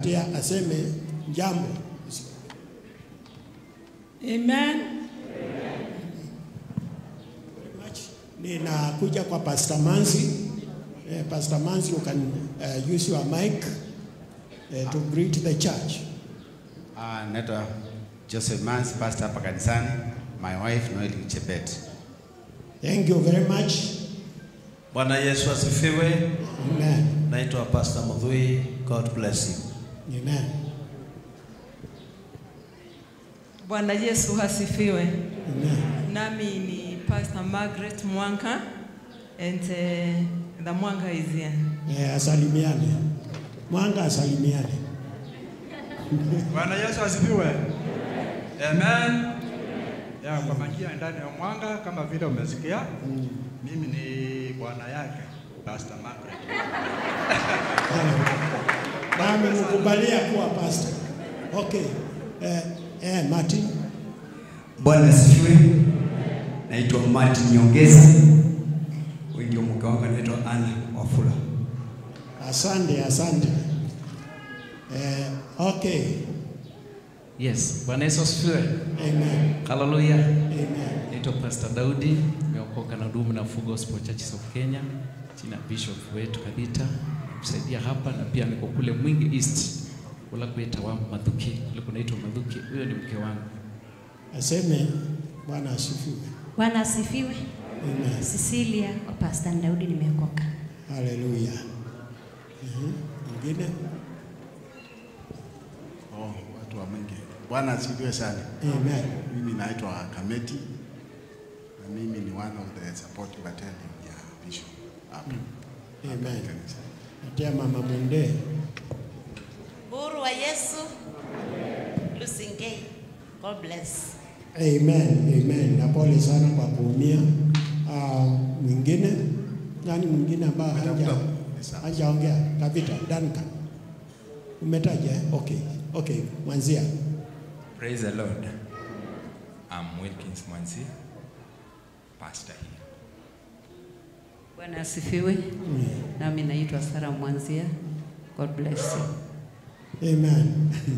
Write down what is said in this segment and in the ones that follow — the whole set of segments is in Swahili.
nitampatia aseme jambo. Amen. Ninakuja kwa Pastor Manzi. Eh, Pastor Manzi, you can uh, use your mic uh, to greet the church. Ah, naitwa Joseph Mans, pastor hapa kanisani. My wife Noel Chebet. Thank you very much. Bwana Yesu asifiwe. Amen. Naitwa Pastor Mudhui. God bless you. Amen. Bwana Yesu asifiwe. Amen. Nami ni Pastor Margaret Mwanga and uh, the Mwanga is here. Eh, asalimiane. Mwanga asalimiane. Bwana Yesu asifiwe. Amen. Ya, kwa majina ndani ya mwanga kama vile umesikia, mimi ni bwana yake Pastor Margaret. Nami mkubalia kuwa pastor. Okay. Eh, eh, Martin. Bwana asifiwe. Naitwa Martin Nyongeza. Huyu ndio mke wangu anaitwa Anna Wafula. Asante, asante. Eh, okay. Yes, Bwana Yesu asifiwe. Amen. Haleluya. Amen. Naitwa Pastor Daudi, nimeokoka na hudumu na Full Gospel Churches of Kenya chini ya Bishop wetu Kabita kusaidia hapa na pia niko kule Mwingi East kula kuita wa Madhuki, kule kunaitwa Madhuki. Huyo ni mke wangu. Aseme Bwana asifiwe. Bwana asifiwe. Amen. Cecilia wa Pastor Daudi nimeokoka. Haleluya. Mhm. Mwingine? Oh, watu wa Mwingi. Bwana asifiwe sana. Amen. Mimi naitwa Kameti na mimi ni one of the support battalion ya Bishop hapa. Amen. Natia mama mwende. Uhuru wa Yesu. Lusingei. God bless. Amen. Amen. Na pole sana kwa kuumia. Ah, mwingine? Nani mwingine ambaye haja hajaongea? Kavita, Duncan. Umetaja? eh? Okay. Okay, mwanzia. Praise the Lord. I'm Wilkins Mwanzi, pastor here. Bwana asifiwe. Nami naitwa Sara Mwanzia. God bless you. Amen.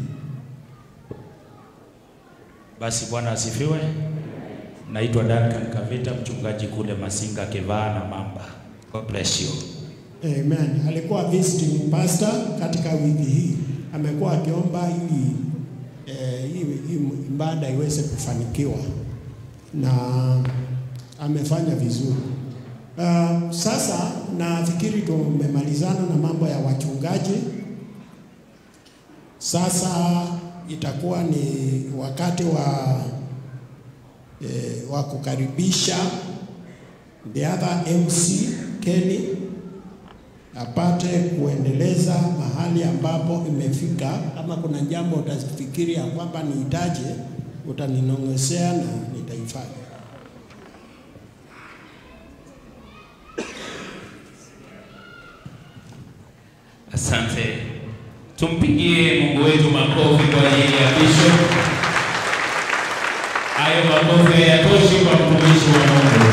Basi Bwana asifiwe. Naitwa Duncan Kavita, mchungaji kule Masinga Kivaa na Mamba. God bless you. Amen. Alikuwa visiting pastor katika wiki hii, amekuwa akiomba ili eh, hii hii ibada iweze kufanikiwa na amefanya vizuri. Uh, sasa nafikiri tumemalizana na mambo ya wachungaji. Sasa itakuwa ni wakati wa eh, wa kukaribisha the other MC Kenny apate kuendeleza mahali ambapo imefika. Kama kuna jambo utafikiri ya kwamba nihitaje, utaninong'esea na nitaifanya. Asante. Tumpigie Mungu wetu makofi kwa ajili ya Bishop. Hayo makofi hayatoshi kwa mtumishi wa Mungu.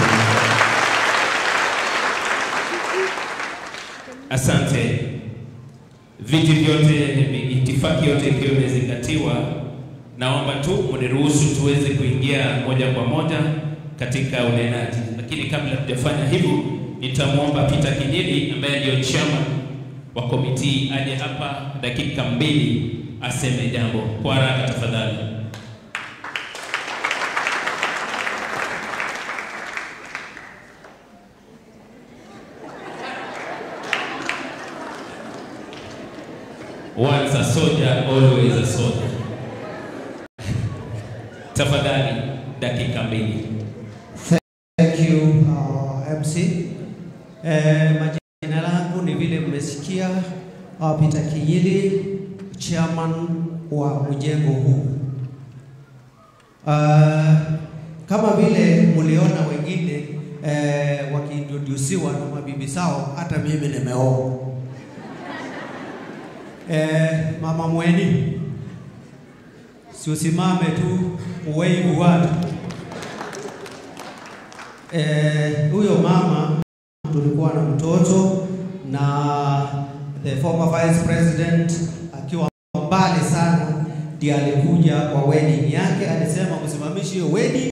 Asante. Viti vyote, itifaki yote ikiwa imezingatiwa, naomba tu mniruhusu tuweze kuingia moja kwa moja katika unenaji, lakini kabla tujafanya hivyo, nitamwomba Peter Kinyili ambaye ndio chairman wa komiti aje hapa dakika mbili aseme jambo kwa haraka tafadhali. Once a soldier, always a soldier. Tafadhali dakika mbili. Thank you uh, MC. Eh, majina langu ni vile mmesikia uh, Peter Kinyili, chairman wa mjengo huu. Uh, kama vile mliona wengine eh, wakiintrodusiwa na mabibi zao, hata mimi nimeoa. Eh, mama Mweni, si usimame tu uweivu watu Eh, huyo mama tulikuwa na mtoto na the former vice president akiwa mbali sana ndiye alikuja kwa wedding yake, alisema msimamishi hiyo wedding